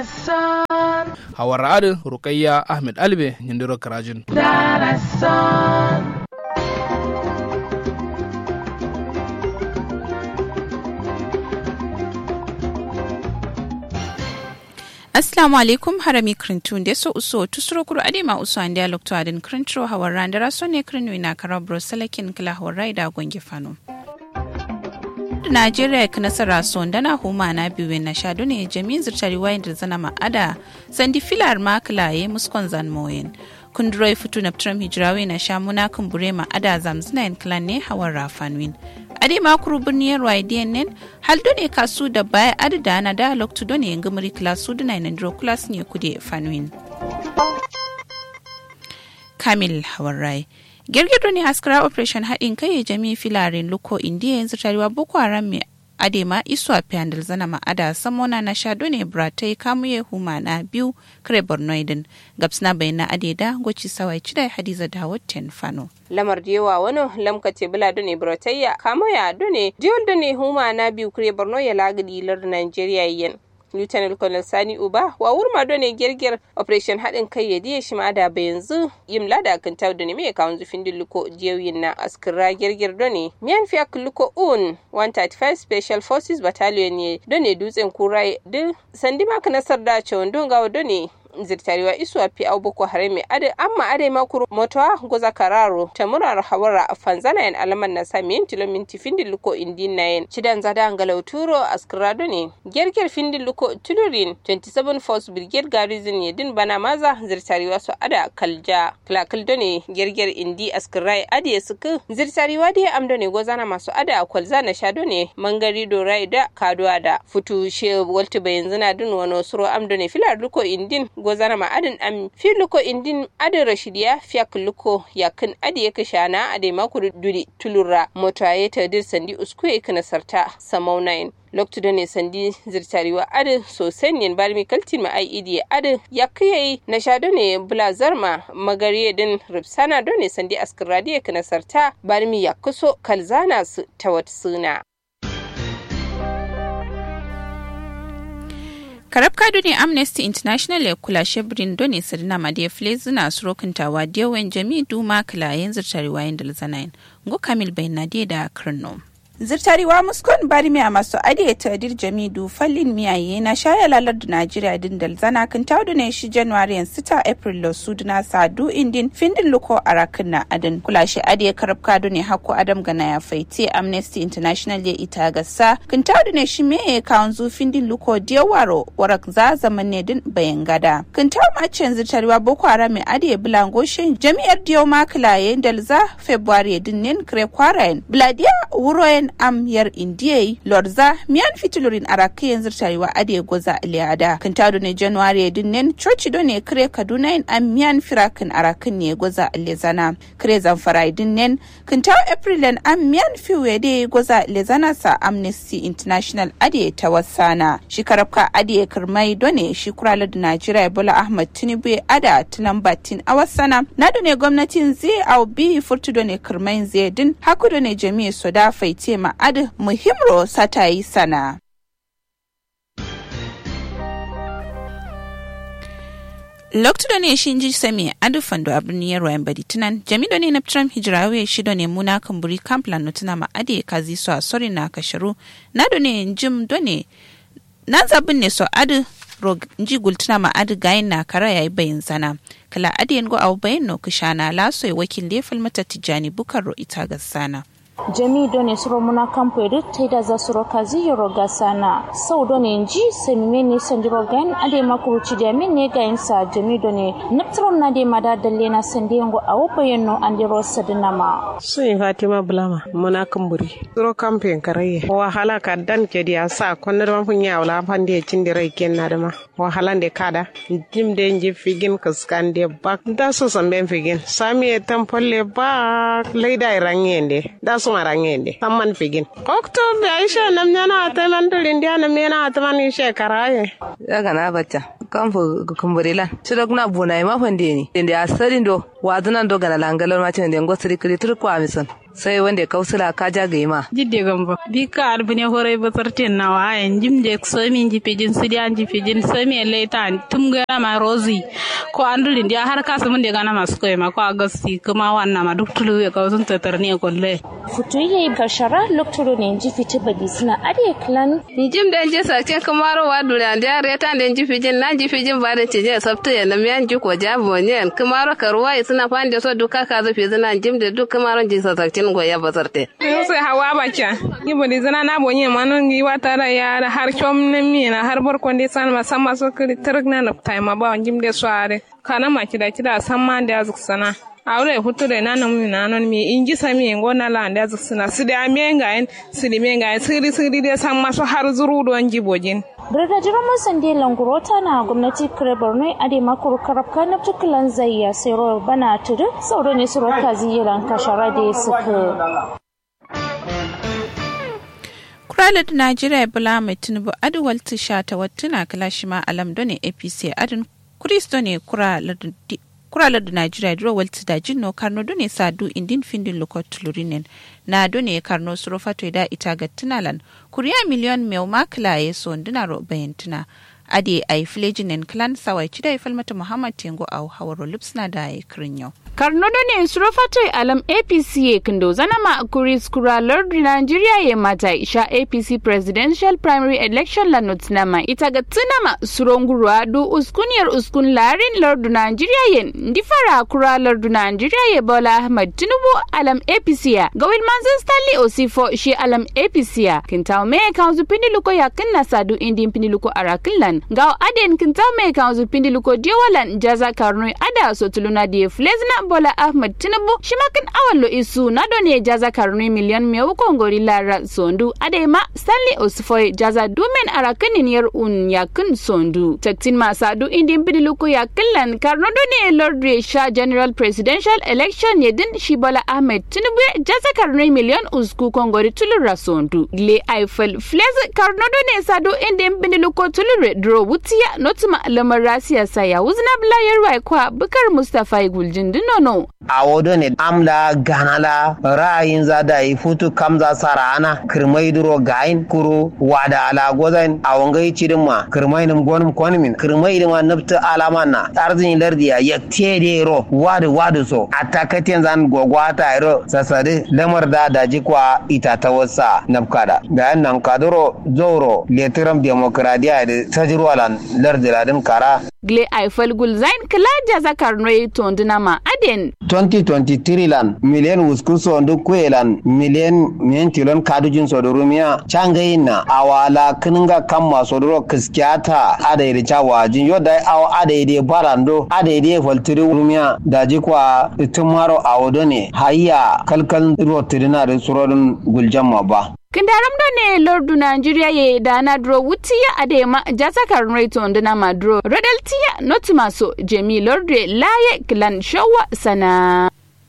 hawar adin rukayya ahmed albe nyindiro karajin Assalamu alaikum harami krintun da so uso tusuro kuru adema uso an dialog to adin krintro hawar randara so ne krinu ina karabro salakin kala hawar raida gonge fano. Najeriya ka nasara son dana huma na biyu na shadu ne jami'in zirtari wayan da zana ma'ada sandi filar makilaye muskon zan moyen. Kunduroi fitu na Trump hijirawe na sha muna kumbure ma'ada zamzina yin klan ne hawar rafanwin. ade makuru birniyar waidiyan nen haldo ne kasu da baya adada na da loktu do ne ngamari klasu da na ndro klas ne kude fanwin kamil hawarai girgido ne askara operation haɗin kai jami filarin luko indiya yanzu tarewa boko haram mai adema iswa piandal zana ma'ada samona na sha ne bratai kamuye huma na biyu kare bornoidin gabsna bai na adeda goci sawai cidai hadiza dawud ten fano lamar da yawa wani lamkace bula dune brotayya kamo ya dune diol dune huma na biyu kare borno ya lagadi lar nigeria yen lieutenant colonel sani uba wa wurma done gerger operation haɗin kai ya diya shi da ba yanzu yim lada kan taw done me kawun zufin dilluko diyoyin na askira gerger done miyan fiya kulluko un 135 special forces battalion ne done dutsen kurai duk sandi maka nasar da cewon don gawa done zirtarewa isuwa fi au boko harami ade amma ade makuru motowa goza kararo ta murar hawara a fanzana yan alaman na sami yin tilo minti findin luko indin na yin cidan zada angalau turo askrado ne gerger findin luko tulurin 27 force brigade garrison ya din bana maza zirtarewa su ada kalja klakaldo ne gerger indi askrai ade suku zirtarewa da amdo ne gozana masu ada kwalza na shado ne mangari dorai da kaduwa da futu she walti bayan zina din wani suro amdo ne filar luko indin gozana ma adin am fi luko indin adin rashidiya fiyak luko yakin adi yaka shana ade makuru duri tulura motaye ta dir sandi uskue kana sarta samau 9 loktu da ne sandi zirtariwa adin sosai ne balmi kaltin ma ai idi adin ya kiyaye na sha ne bula zarma magariye din ripsana do ne sandi askiradiya kana sarta balmi ya kuso kalzana su ta wata suna karab kado ne amnesty international ya kula shebrin doni sadina madiya flezina surokintawa diyawan jami duma kilayen zirtarewa yin dalzanayin go kamil bai nadiya da kirno zirtariwa muskon bari miya masu ade ta dir jamidu fallin miyaye na shaya lalar da najeriya din dalzana kan taudu ne shi january yan sita april lo suduna sadu indin findin luko arakin na adin kula shi ade karab kado ne hako adam gana ya faiti amnesty international ya ita gasa kan taudu ne shi meye kawun zu findin luko diyawaro warak za zaman ne din bayan gada kan tau macen zirtariwa boko haram mai ade bilangoshin jami'ar diyo makilaye dalza february din nin kre kwarayen bladiya wuroyen am yar indiyai lorza miyan fitilurin araki yanzu tarewa ade goza iliyada kan tado ne january dinnen coci do ne kire kaduna in am miyan firakin arakin ne goza ilizana kire zamfara dinnen kan tawo april am miyan fiwe de goza ilizana sa amnesty international ade ta wasana shi karabka ade kirmai do ne shi kurala da najeriya bola ahmad tinubu ada tilambatin a wasana na do ne gwamnatin zai au bi furtu do ne kirmai zai din haku do ne jami'a soda faite ma'ad muhimro sata yi sana. Lokto ne shi ji sami adu fando a birnin yarwa yan bari tunan jami'o ne na Trump hijirawe shi ne muna kamburi kamplan no tuna ma ade kazi so a sori na kasharu na do ne jim do ne na zabin ne so adu rog nji gultuna ma adu gayin na kara yayi bayin sana kala adi go abu bayin no kishana laso ya wakil lefal mata tijani bukar ro ita ga sana. jami done suro muna kampo edu taida za suro kazi yoro gasana sau done nji semime ne sanjiro gan ade makuru chidi amin ne ga insa jami done naptron na de mada dalle na sande ngo awo bayeno andiro sadina ma sun fatima bulama muna kamburi suro kampen karaye wahala ka dan ke dia sa konne ma funya wala pande cindi rai ken na dama wahala de kada jim de nji figin kaskan de bak da so samben figin sami e tampolle ba leida rangende da so marangende samman figin oktobe aisha nam nyana ataman to india nam yana ataman ishe karaye daga na bacca kan fu kumburilan sida kuna buna ma fande ni inde asarin do wadunan do gana langalor ma tin dengo siri kiri tur kwa mison sai wanda kausula ka ja ga ma jidde gamba bi ka arbine hore basarten na wa en jimde so min ji pejin sidi an ji pejin so mi leta tum ga ma rozi ko andulin dia har ka mun de gana masu koy ma ko agasti kuma wannan ma duk tulu ya sun tatar ne kolle futu yayi bashara loktoro ne ji fiti badi suna ade clan jim da je sa ce kamaro wa dula da reta da ji fijin na ji fijin ba da cije sabta ya lam yan ji ko jabo ne kamaro karuwa suna fande so duka ka zafi zina jim da duk kamaro ji sa sakin go ya basarte sai hawa bacha ni bodi zana na bonye manon gi wata da ya har chom ne mi na har bor konde san ma sama so kri trg na na tai ma ba jim de soare kana ma kida kida san ma da azuk sana awre hutu da na nan na non mi inji sami ngo na la da azuk sana su da me nga en su di me nga en siri siri de san ma so har zuru don jibojin Birga jiraman sande langurota na gwamnati kare borno ade makuru karabka na tukulan zai ya sero bana tudu sauro ne suro kazi yiran kashara da suka kuralar najeriya bula mai tinubu aduwal tisha ta wattuna kalashima alam done apc adin kristo ne kuralar da najeriya duro walti da jinno karno done sadu indin findin lokot tulurinen na done karno suro fato da ita ga tunalan kuriya miliyon mai makila ya so ndina ro bayantuna ade ay flejinen clan sawai chida falmata muhammad tengo au hawaro lipsna da ay krinyo karnodo ne surofatoi alam apc ye kindo zanama kuris kura lord nigeria ye mata isha apc presidential primary election la notnama itaga tunama surongurwa du uskuniyar uskun larin lord nigeria ye ndifara kura lord nigeria ye bola ahmad tinubu alam apc ya gawil manzan stanley osifo shi alam apc ya kintaw me kanzu pindiluko ya kinna sadu indin pindiluko arakinlan gaw aden kintaw me kanzu pindiluko diowalan jaza karnoi ada sotuluna die flezna bola ahmad tinubu shimakin awallo isu na done jaza karni miliyan mewu kongori lara sondu adema stanley osfoy jaza dumen arakinin yar un yakin sondu taktin masadu indin bidiluku yakillan karno done lord sha general presidential election yedin shi bola ahmad tinubu jaza karni miliyan usku kongori tulura sondu le eiffel flez karno done sadu indin bidiluku tulure dro wutiya notuma lamar rasiya saya wuzna blayar wai kwa bukar mustafa guljin nono. A wodo ne amla ganala ra'ayin za da yi futu kamza sara ana kirmai duro gayin kuro wada ala gozan a wangai cidin ma kirmai nim gonum konmin kirmai dima nafta alama na arzin lardiya ya tede ro wadu wadu so atakaten zan gogwata ro sasade lamar da daji kwa ita ta wasa nafkada da nan kaduro zoro letiram demokradiya da tajirwalan lardiladin kara gle aifal gulzain kala jaza karnoy tondunama aden 2023 lan miliyan wuskun sondu kwelan miliyan mentilon kadujin sodorumiya changayina awala kininga kamma sodoro kiskiata adairi chawajin yoda awa adairi barando adairi faltiri rumiya daji kwa tumaro awodone hayya kalkal rotirina da surodun guljamma ba kindaram do ne lordu nigeria ye dana dro wutiya adema jata karnrai tonduna madro rodaltiya notimaso jemi lordre laye kilan shawa sana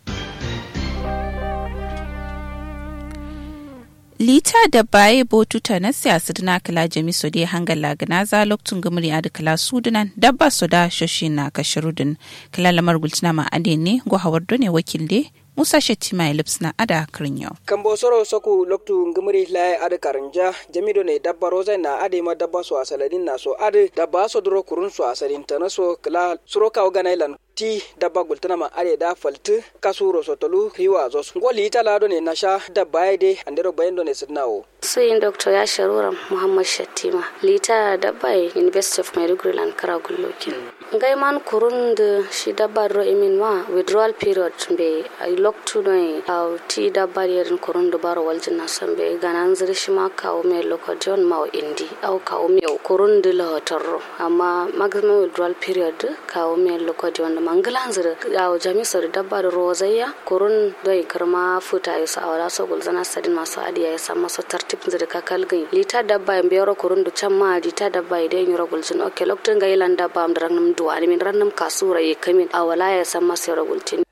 lita da baye botuta na siyasa na kala jami so dai hangal lagana za loktun gumuri adi kala sudunan dabba so da shoshi na kashirudin kala lamar gultina ma ade ne go hawar ne wakil de musa shettima e lipsna ada kirinyo kambo soro soku loktu ngumri lai ada karanja jamido ne dabba roza na ade ma dabba so asaladin na so ade dabba so duro kurun so asalin tana so kala suro kaw ganailan ti dabba gultana ma are da falti kasuro sotolu hiwa zos ngoli ita lado ne nasha dabba de andero bayendo ne sidnawo suyin dr ya sharura muhammad shattima lita dabba university of maiduguri lan kara gullokin ngai man kurun da shi dabba ro imin ma withdrawal period be ai loktu no aw ti dabba yerin kurun da baro waljin na san be ganan zir shi ma kawo me lokacin ma indi aw kawo me kurun da lahotarro amma maximum withdrawal period kawo me lokacin mangilan zir aw jami sar dabba da rozayya kurun doi karma futa yusa awala so gulzana sadin masu adiya ya san masu tartib zir ka kalgin lita dabba en biyoro kurun du can ma lita dabba ide nyura gulzin okay lokacin ga ilan dabba am darang nam duwani min rannam kasura ye kamin awala ya san masu yoro gultin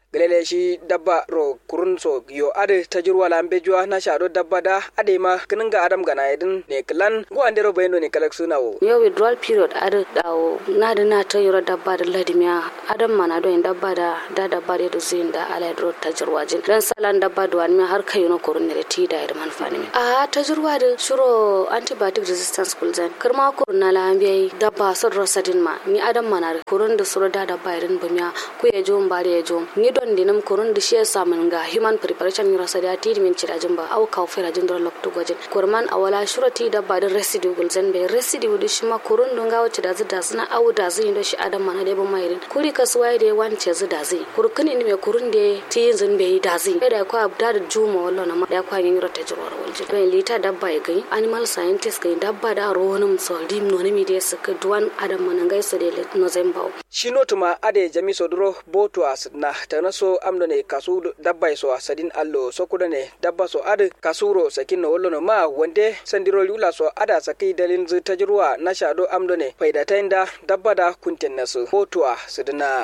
galele shi dabba ro kurun so yo ade tajirwa lambe juwa na shado dabba da ade ma kininga adam gana yedin ne klan go ande ro bayno ne kalak suna wo yo withdrawal period ade dawo na da na ta yoro dabba da ladimiya adam mana do in dabba da da dabba da zin da ala ro tajirwa jin dan salan dabba do an har kayo no kurun ne ti da da man fani a tajirwa da shuro antibiotic resistance kulzan kirma kurun na lambe dabba so ro sadin ma ni adam mana kurun da suro da dabba irin bamiya ku ya jo mbare ya jo ni don dinam kurun da shi ya samun ga human preparation ni rasa da ti min cira jin ba au ka fera jin dor lokto gojin kurman awala shurati da ba da residue gulzan be residue da shi ma kurun don ga wacce da zida suna au da zai da shi adam mana da ba mai rin kuri kasuwa da wance zida zai kurkuni ni me kurun da ti yin zin be da zai da ko abda da juma wallo na da kwa yin rota jirwar waljin ben lita dabba ya gai animal scientist gai dabba da ronum so dim no ne mi da suka duwan adam mana gai so da no zembao shi notuma ade jami soduro boto as na tanaso amdo ne kasu dabba so sadin allo so kuda ne dabba so ade kasuro sakin no wollo no ma wande sandiro lula so ada saki dalin zu tajruwa na shado amdo ne faida tainda dabba da kunten nasu boto a sudina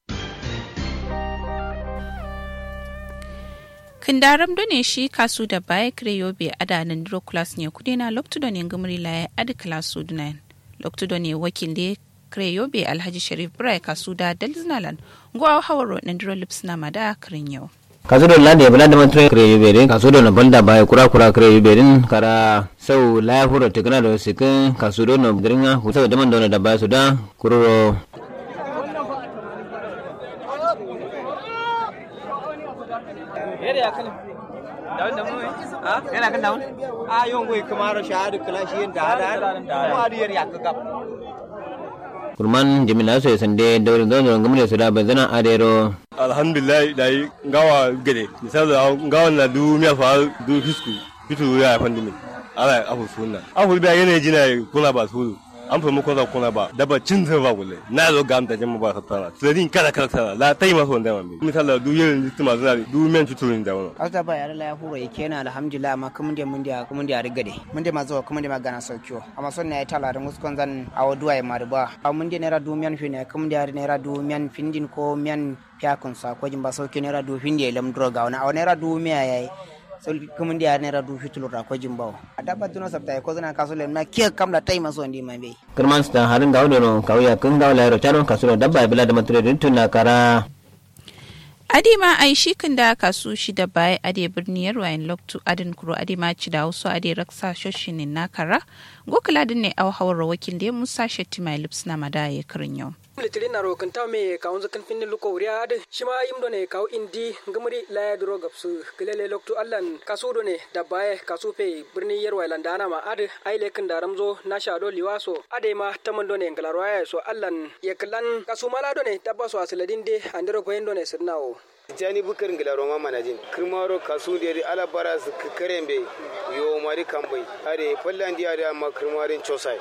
kindaram do ne shi kasu da baya kreyobe adanan diro class ne kudena loktu do ne ngumri la adi class sudunan loktu do ne wakil de kreyobe alhaji sharif brai kasu da dalzinalan ngwa hawaro nan diro lipsna mada krin yau kaso do lade bala da mantre kre yuberin kaso do na balda ba kura kura kre yuberin kara sau la huro tekna do sikin kaso do no dringa husa da man do na da ba su da kuroro yana kan daun a yon goy kamaro shahadu kala shi da da kuma adiyar ya ka gab kurman jimina so sande dawrin don don gamne su da bazana adero alhamdulillah dai ngawa gede misali ngawa na du miya fa du fisku fitu ya fandi min ala afu sunna afu da yana jina kula ba su an fa muku za kuna ba da ba cin ba wule na zo ga amta jama ba ta tara tsadin kada kada tara la tai ma so ndama mi misali du yin tuma zana du men tuturin da wannan asta ba yar la huro yake na alhamdulillah amma kuma dia mun dia kuma dia rigade mun dia ma zo kuma dia ma gana saukiyo amma son ne tala da muskon zan awo duwa ya marba a mun dia naira du miyan fi ne kuma dia naira du miyan findin ko miyan fiakun sa ko jimba sauki naira du findi lam droga wana awo naira du miya yayi so kuma dia naira du fitulu ra ko jimba a dabba tuno sabta ko zana kaso lem na kiya kamla tai maso ndi man be kurman sta harin da wodo no kawya kun ga wala ro tano kaso dabba bila da matre tunna kara adima ai shi kan da kasu shi da baya ade birni yarwayin loktu adin kuro ade ma ci da wasu ade raksa shoshinin na kara gokula din ne au hawar wakil da musa shetti mai lips na mada ya karin yau litiri na rokan ta me kawun zakan finni luko wuriya ade shi ma yimdo ne kaw indi ngamri la duro gapsu kilele loktu allan kasu do ne da baya kasu fe birni yarwayin landana ma ade ai lekin da ramzo na shado liwaso ade ma taman do ne ngalarwaya so allan yeklan kasu mala do ne dabba so asiladin de andiro ko do ne sirnawo jani bukar ngila roma manajin kirmaro kasu de ala bara su karembe yo mari kambai are fallan dia da ma kirmarin chosai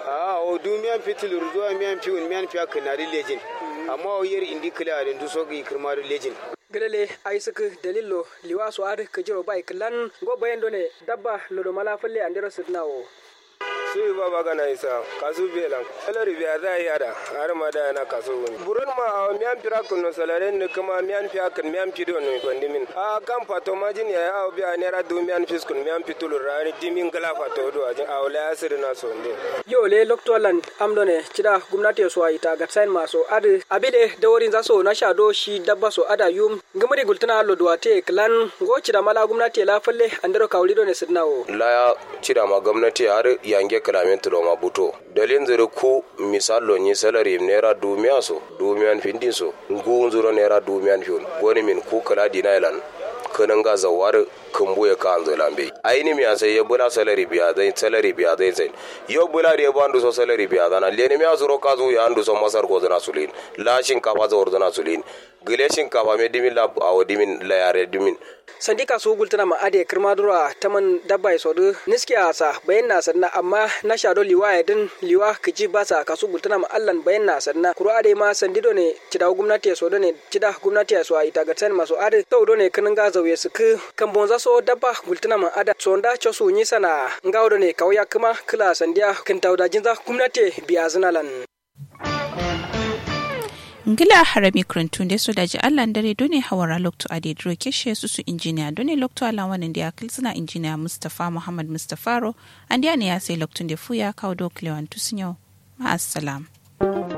a o dumiyan fitil ruwa miyan fiun miyan fiya kanari lejin amma o yer indi kila da duso gi kirmarin lejin gelele ay sik dalillo liwaso ad kajiro bay klan go bayendo ne dabba lodo mala falle andiro sidnawo suyi baba gana isa kasu belan salari biya za yi ada har ma da yana kasu wuni burun ma a miyan fira kuno salaren ne kuma miyan fiya kan miyan fido no bandimin a kan fato majin ya a biya naira du miyan fiskun miyan fitulu rani dimin gala fato do ajin a wala ya sirri na so nde yo le loktolan amdo ne cida gumnati so ayi ta gatsain maso ade abide daworin zaso na shado shi dabba so ada yum gumri gultana lo duwate klan go cida mala gumnati la falle andiro kawlido ne sidnawo la ya cida ma gwamnati har yange kalamin tulo ma buto dalin zuru ku misalo ni salary naira dumiya so dumiyan findin so ngu zuru naira dumiyan fiun goni min ku kala dinailan kanan ga zawar kumbu ya kan zai lambe aini mi sai ya bula salary biya zai salary biya zai zai yo bula da ya bandu so salary biya zana lene mi azuro ka zo ya andu so masar go zana sulin lashin kafa zo zana sulin gile shinkafa me dimin la awo dimin la yare dimin sandi kasu gultana ma ade kirma dura taman dabba so du niski asa bayan na sanna amma na shado liwa ya din liwa kiji basa kasu gultana ma allan bayan na sanna kuro ade ma sandi do ne cida gwamnati so do ne cida gwamnati so a ita gatsan maso ade to do ne kinin ga zauye su ku kan bonza so dabba gultana ma ada sonda chosu nyi sana ngawo do ne kawya kuma kila sandiya kin tawda jinza gwamnati biya zinalan ngila harami kurantun da so daji allah dare dole hawara lokto a dedro keshe su su injiniya dole lokto ala wani da akil suna injiniya mustapha muhammad mustafaro an ne ya sai loktun da fuya kawo do kilewan tusinyo ma'assalam.